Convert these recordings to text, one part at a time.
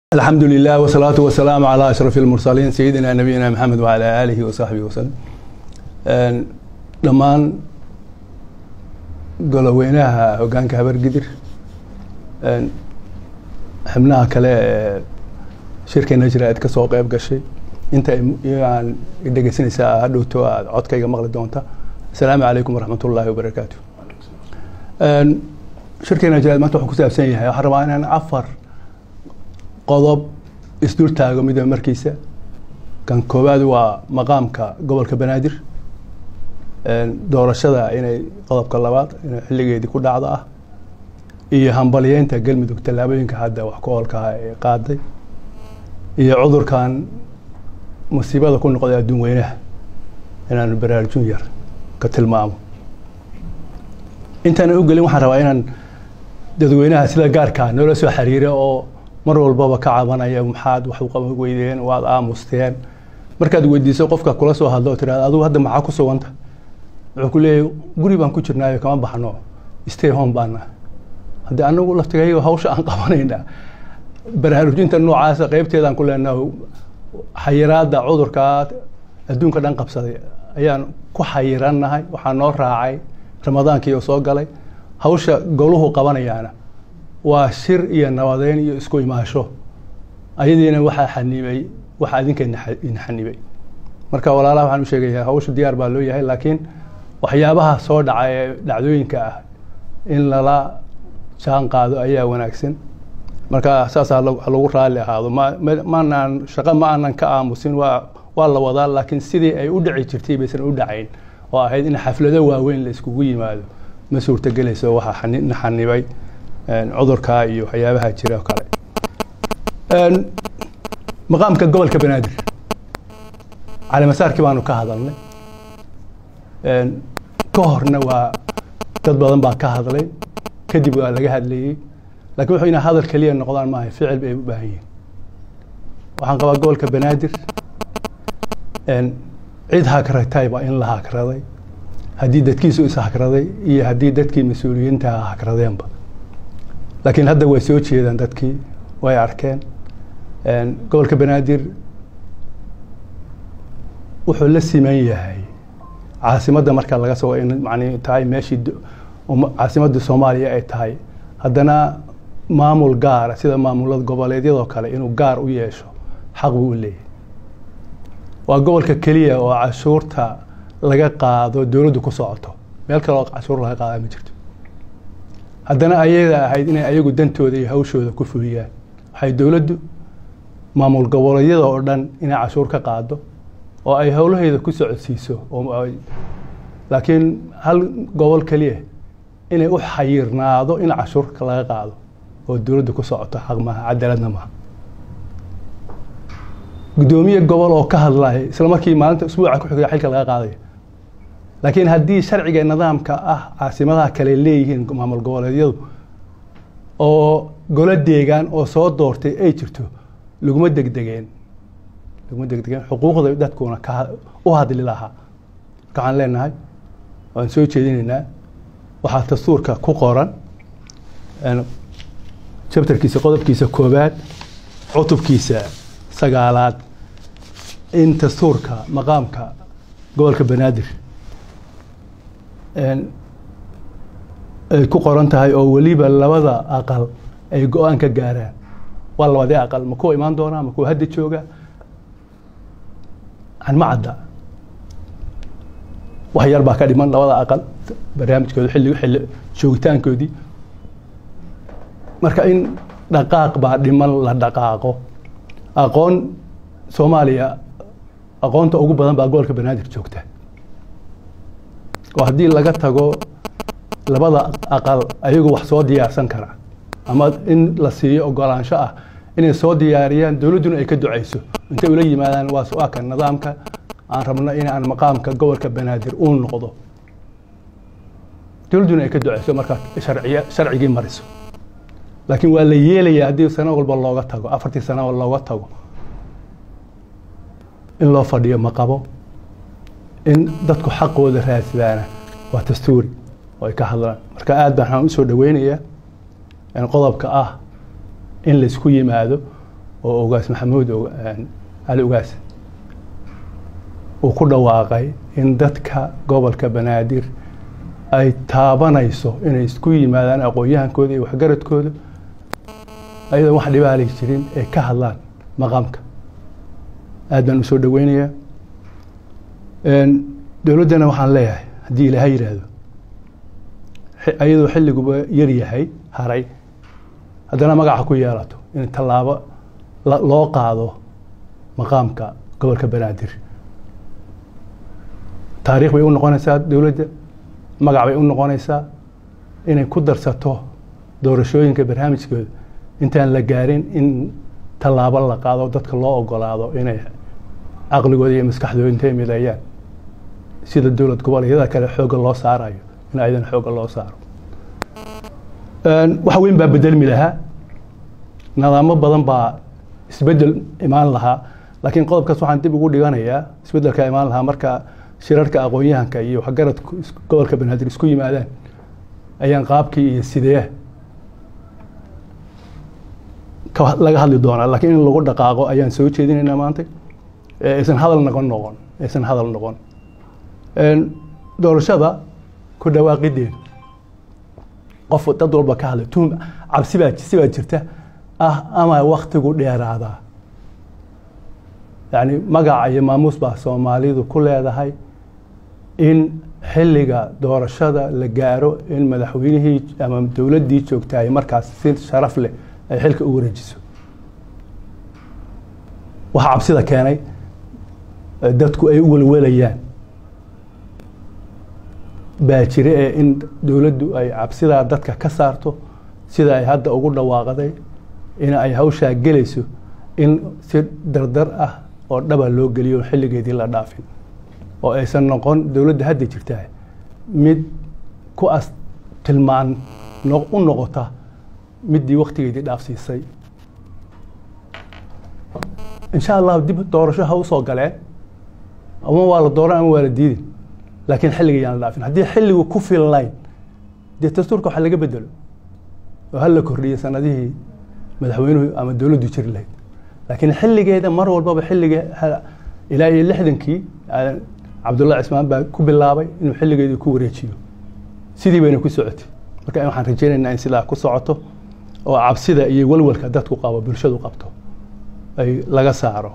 الحمد لله والصلاة والسلام على أشرف المرسلين سيدنا نبينا محمد وعلى آله وصحبه وسلم dhammaan goloweynaha hogaanka habargidir xubnaha kale ee shirkeena jira aad kasoo qeyb gashay inta aan dhegeysanaysaa hadhowto aad codkayga maqli doonta asalaamu calaykum waraxmat ullaahi wabarakaatu shirkeena jira maanta wuxuu ku saabsan yahay waxaan rabaa inaan afar qodob isdul taago midba markiisa kan koowaad waa maqaamka gobolka banaadir doorashada inay qodobka labaad inay xilligeedii ku dhacdo ah iyo hambalyeynta galmudug tallaabooyinka hadda wax ku oolkaha ee qaaday iyo cudurkan musiibada ku noqday adduun weynaha inaan baraarujin yar ka tilmaamo intaanan u gelin waxaan rabaa inaan dadweynaha sida gaarkaa noola soo xiriira oo mar walbaba ka cabanaya maxaad wax u qaban weydeen waad aamusteen markaad weydiiso qofka kula soo hadlo oo tirahda adigu hadda maxaa ku suganta wuxuu ku leeyahy guri baan ku jirnaayo kama baxno stay home baana haddii anagu laftigayga hawsha aan qabanayna baraarujinta noocaasa qeybteedaan ku leenaha xayiraada cudurkaa adduunka dhan qabsaday ayaan ku xayirannahay waxaa noo raacay ramadaankii oo soo galay hawsha goluhu qabanayaana waa shir iyo nabadeyn iyo isku imaasho ayadiina waxaa xanibay waxa adinka ina xanibay marka walaalaha waxaan u sheegayaa hawsha diyaar baa loo yahay laakiin waxyaabaha soo dhaca ee dhacdooyinka ah in lala jaan qaado ayaa wanaagsan marka saasaa lagu raalli ahaado maanaan shaqo ma aanan ka aamusin waa waa la wadaa laakiin sidii ay u dhici jirtay baysan u dhacayn oo ahayd in xaflado waaweyn la iskugu yimaado ma suurtagelayso waxaa na xanibay cudurkaa iyo waxyaabaha jira o kale maqaamka gobolka banaadir calimasaarkii baanu ka hadalnay ka horna waa dad badan baa ka hadlay kadib waa laga hadlayey lakin wuxuu ina hadal keliya noqdaan maaha ficil bay u baahan yihin waxaan qabaa gobolka banaadir cid hakratayba in la hakraday haddii dadkiisu is hakraday iyo haddii dadkii mas-uuliyiintaha hakradeenba laakiin hadda way soo jeedaan dadkii way arkeen gobolka banaadir wuxuu la siman yahay caasimadda marka laga soo in mani tahay meeshii caasimadda soomaaliya ay tahay haddana maamul gaara sida maamulada goboleedyadoo kale inuu gaar u yeesho xaq buu u leeyahay waa gobolka keliya oo cashuurta laga qaado dowladdu ku socoto meel kale oo cashuur laga qaada ma jirto haddana ayada ahayd inay ayagu dantooda iyo hawshooda ku fuliyaan waxay dowladdu maamul goboleedyada oo dhan inay cashuur ka qaado oo ay howlaheeda ku socodsiiso laakiin hal gobol keliya inay u xayirnaado in cashuurka laga qaado oo dowladda ku socoto xaq maaha cadaaladna maaha guddoomiye gobol oo ka hadlaya isla markii maalinta usbuuca ku xigay xilka laga qaadaya laakiin haddii sharciga nidaamka ah caasimadaha kale leeyihiin maamul goboleedyadu oo golo deegaan oo soo doortay ay jirto laguma degdegeen laguma degdegeen xuquuqda dadkuna ka u hadli lahaa marka waxaan leenahay waan soo jeedinaynaa waxaa dastuurka ku qoran jabtarkiisa qodobkiisa koobaad cutubkiisa sagaalaad in dastuurka maqaamka gobolka banaadir ay ku qoran tahay oo weliba labada aqal ay go-aan ka gaaraan waa labadii aqal ma kuwa imaan doonaa ma kuwa hadda jooga ma cadda wax yar baa ka dhiman labada aqal barnaamijkooda xilli xilli joogitaankoodii marka in dhaqaaq baa dhiman la dhaqaaqo aqoon soomaaliya aqoonta ugu badan baa gobolka banaadir joogta oo haddii laga tago labada aqal ayagu wax soo diyaarsan kara ama in la siiyo ogolaansho ah inay soo diyaariyaan dowladduna ay ka ducayso intay ula yimaadaan waa su-aalka nidaamka aan rabno in aan maqaamka gobolka banaadir uu noqdo dowladduna ay ka ducayso markaa sharciy sharcigii mariso laakiin waa la yeelayaa haddii sano walba looga tago afartii sano looga tago in loo fadhiyo ma qabo in dadku xaqooda raadsadaana waa dastuuri oo ay ka hadlaan marka aad baan waxaan usoo dhaweynayaa qodobka ah in laysku yimaado oo ogaas maxamuud cali ogaas uu ku dhawaaqay in dadka gobolka banaadir ay taabanayso inay isku yimaadaan aqoon-yahankooda iyo waxgaradkooda ayadoon wax dhibaali jirin ay ka hadlaan maqaamka aad baan usoo dhaweynayaa dowladdana waxaan leeyahay haddii ilaahay yidhaahdo ayadoo xilliguba yar yahay haray haddana magaca ku yeelato in tallaabo loo qaado maqaamka gobolka banaadir taariikh bay u noqonaysaa dowladda magac bay u noqonaysaa inay ku darsato doorashooyinka barnaamijkooda intaan la gaarin in tallaabo la qaado dadka loo ogolaado inay caqligooda iyo maskaxdooda intay mideeyaan sida dowlad goboleedyada kale xoogga loo saarayo in aydan xoogga loo saaro wax weyn baa bedelmi lahaa nidaamo badan baa isbedel imaan lahaa laakiin qodobkaas waxaan dib ugu dhiganayaa isbedelka imaan lahaa marka shirarka aqoon-yahanka iyo waxgaradku gobolka banaadir isku yimaadaan ayaan qaabkii iyo sidee laga hadli doonaa laakiin in lagu dhaqaaqo ayaan soo jeedinaynaa maanta aysan hadal noqon noqon aysan hadal noqon doorashada ku dhawaaqideeda qof dad walba ka hadlay tuhum cabsi baa si baa jirta ah ama waktigu dheeraadaa yacni magaca iyo maamuus baa soomaalidu ku leedahay in xilliga doorashada la gaaro in madaxweynihii ama dowladdii joogtaay markaas si sharaf leh ay xilka u wareejiso waxaa cabsida keenay dadku ay u welwelayaan baa jira ee in dowladdu ay cabsidaa dadka ka saarto sida ay hadda ugu dhawaaqday in ay hawshaa gelayso in si dardar ah oo dhaba loo geliyo xilligeedii la dhaafin oo aysan noqon dowladda hadda jirtaa mid ku as tilmaan u noqota middii waktigeedii dhaafsiisay insha allahu dib doorasho ha usoo galeen ama waa la dooran ama waa la diidin laakiin xilliga yaan la dhaafin haddii xilligu ku filnayn dee dastuurka waxa laga bedelo oo hala kordhiyo sanadihii madaxweynuhu ama dowladdu jiri lahayd laakiin xilligeeda mar walbaba xilliga ilaa iyo lixdankii cabdullahi cismaan baa ku bilaabay inuu xilligeedii ku wareejiyo sidii bayna ku socotay marka waxaan rajaynaynaa in sidaa ku socoto oo cabsida iyo walwalka dadku qabo bulshadu qabto ay laga saaro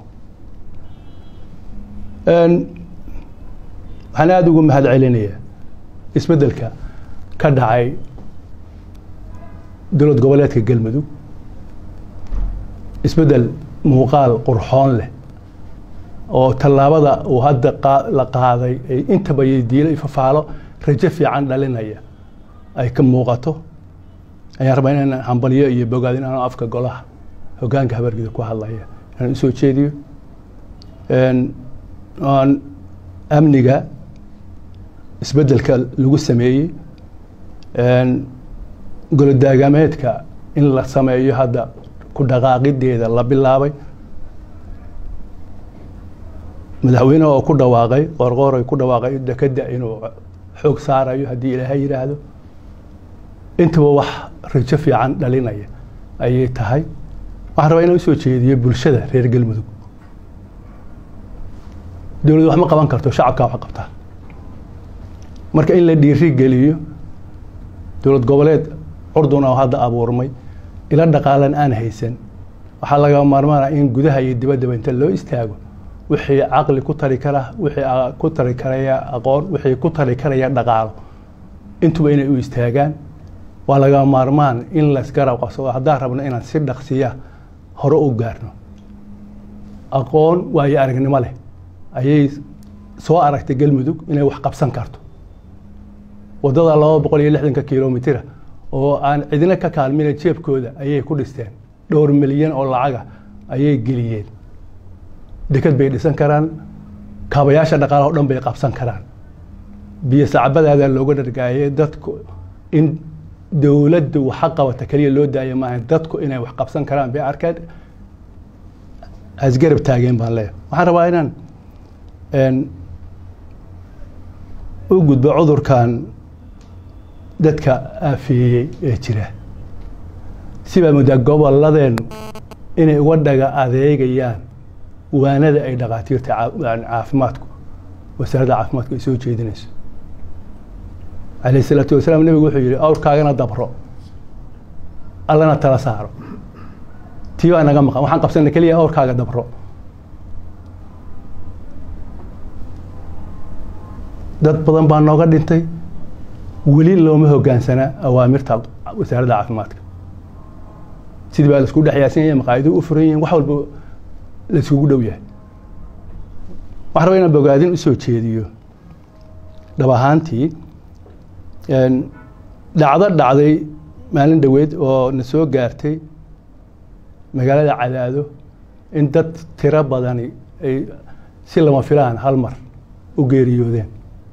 waxaan aada ugu mahad celinayaa isbeddelka ka dhacay dowlad goboleedka galmudug isbeddel muuqaal qurxoon leh oo tallaabada uu hadda la qaaday ay intaba diilo fafaalo rajo fiican dhalinaya ay ka muuqato ayaan rabaa inaan hambalyo iyo bogaad in aanu afka golaha hogaanka habargida ku hadlaya inaan usoo jeediyo aan amniga isbeddelka lagu sameeyey golodaagaameedka in la sameeyo hadda ku dhaqaaqideeda la bilaabay madaxweyneha oo ku dhawaaqay qoorqoor ay ku dhawaaqay dekeda inuu xoog saarayo haddii ilaahay yidhaahdo intaba wax rajo fiican dhalinaya ayay tahay waxaan rabaa inaan usoo jeediyo bulshada reer galmudug dowladdu wax ma qaban karto shacabkaa wax qabtaa marka in la dhiiri geliyo dowlad goboleed curdun oo hadda abuurmay ila dhaqaalan aan haysan waxaa laga maarmaana in gudaha iyo dibaddaba inta loo istaago wixii caqli ku tari kara wixii ku tari karaya aqoon wixii ku tari karaya dhaqaalo intuba inay u istaagaan waa laga maarmaan in laysgarab qabsado haddaan rabno inaan si dhaqsiya hore u gaarno aqoon waayo aragnimo leh ayay soo aragtay galmudug inay wax qabsan karto waddada laba boqol iyo lixdanka kilomitira oo aan cidina ka kaalmina jeebkooda ayay ku dhisteen dhowr milyan oo lacaga ayay geliyeen deked bay dhisan karaan kaabayaasha dhaqaalaha o dhan bay qabsan karaan biyo sacbadaada looga dhargaayay dadku in dowladdu waxa qabata keliya loo daaya maaha dadku inay wax qabsan karaan bay arkeen asgarab taageen baan leeyahay waxaan rabaa inaan u gudbo cudurkan dadka aafeeyey ee jira sibaa muddaa goboladeennu inay uga dhaga adeegayaan waanada ay dhakhaatiirta caafimaadku wasaaradda caafimaadku ay soo jeedinayso calayh isalaatu wasalaam nebigu wuxuu yihi awrkaagana dabro allana tala saaro tii baa naga maqan waxaan qabsana keliya awrkaaga dabro dad badan baa nooga dhintay weli looma hogaansanaa awaamirta wasaaradda caafimaadka sidii baa laisku dhex yaasan yahay maqaayidu u furan yihiin wax walba la isugu dhow yahay waxaan rabaa inaan bogaadin usoo jeediyo dhab ahaantii dhacdo dhacday maalin dhoweed oo na soo gaartay magaalada cadaado in dad tiro badani ay si lama filaan hal mar u geeriyoodeen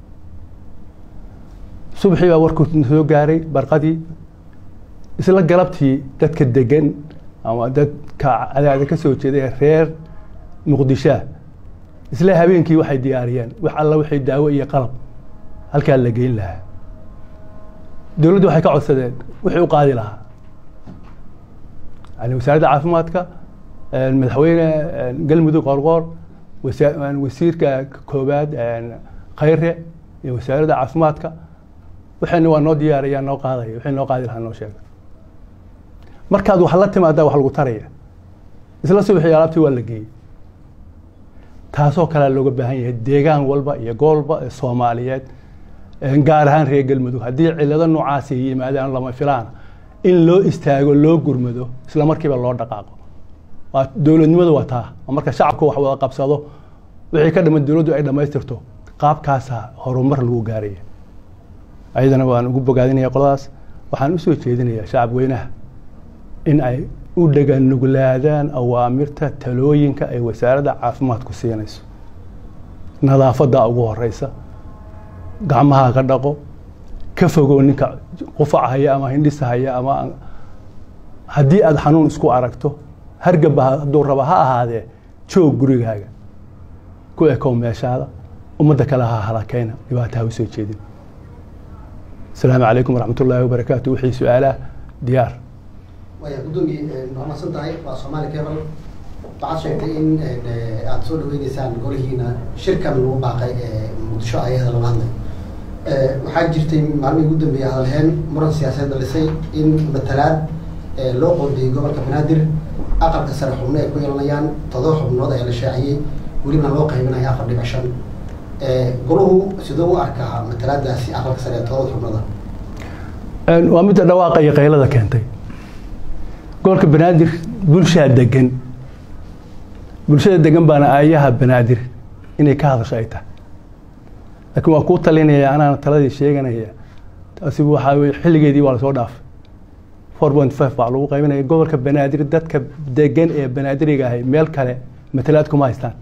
subaxii baa warku na soo gaaray barqadii isla galabtii dadka degan ama dadka cadaada ka soo jeeday reer muqdishoa isla habeenkii waxay diyaariyeen wax alla waxay daawo iyo qalab halkaa la geyn lahaa dowladdu waxay ka codsadeen wixii u qaadi lahaa yani wasaaradda caafimaadka madaxweyne galmudug qorqoor wasiirka koobaad khayre iyo wasaaradda caafimaadka waxayna waa noo diyaaraya noo qaadaya wixii noo qaadi lahaa noo sheega markaad wax la timaadaa wax lagu taraya isla subaxii alaabtii waa la geeyey taasoo kalea looga baahan yahay deegaan walba iyo goolba ee soomaaliyeed gaar ahaan reer galmudug haddii cilado noocaasi yimaadaan lama filaana in loo istaago loo gurmado isla markiiba loo dhaqaaqo waa dowladnimadu waa taa marka shacabku wax wada qabsado wixii ka dhiman dowladdu ay dhammaystirto qaabkaasa horumar lagu gaaraya ayadana waan ugu bogaadinaya qoladaas waxaan usoo jeedinayaa shacab weynaha in ay u dhaganuglaadaan awaamirta talooyinka ay wasaaradda caafimaadku siinayso nadaafadda ugu horeysa gacmaha ka dhaqo ka fogow ninka qufac haya ama hindhisa haya ama haddii aada xanuun isku aragto hargaba hadduu raba ha ahaadee joog gurigaaga ku ekow meeshaada ummadda kale ha halakeyna dhibaata ha usoo jeedin asalaamu calaykum waraxmat ullaahi wabarakaatu wixii su-aalaha diyaar waya guddoomiye waa mahadsan tahay waa soomaali cable waxaad sheegtay in aada soo dhaweyneysaan golihiina shirkan lagu baaqay muqdisho ayada laga hadlay waxaa jirtay maalmihii ugu dambeeyay hadalheen muran siyaasadeed dhalisay in matalaad loo qoodiyey gobolka banaadir aqalka sare xubno ay ku yeelanayaan todoba xubnood ayaa la shaaciyey welibana loo qaybinaya afar dhibic shan golahu sidoo u arkaa matalaadaasi aqalka sare ee todoba xubnooda waa midda dhawaaqa iyo qaylada keentay gobolka banaadir bulshaa degan bulshada degan baana aayaha banaadir inay ka hadasho ay tahay laakiin waa kuu talinaya anaana taladii sheeganaya taasi waxaa weye xilligeedii waa lasoo dhaafay four point five baa lagu qaybinaya gobolka banaadir dadka degan ee banaadiriga ahay meel kale matalaad kuma haystaan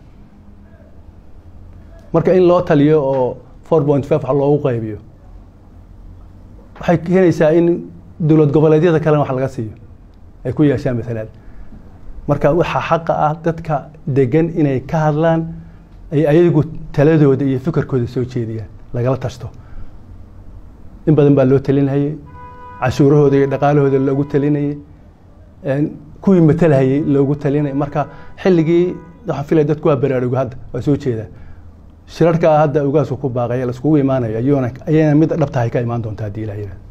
marka in loo taliyo oo four point five wax loogu qaybiyo waxay keenaysaa in dowlad goboleedyada kalena wax laga siiyo ay ku yeeshaan matalaad marka waxaa xaqa ah dadka degan inay ka hadlaan ay ayagu taladooda iyo fikirkooda soo jeediyaan lagala tashto in badan baa loo talinhayey cashuurahooda iyo dhaqaalahooda loogu talinayey kuwii matalhayey loogu talinayay marka xilligii waxaan filaya dadku waa baraarugo hadda waa soo jeedaa shirarkaa hadda ugaasku ku baaqaya laiskugu imaanayo ayuuna ayayna mid dhabtahay ka imaan doonta haddii ilaah yidhahdo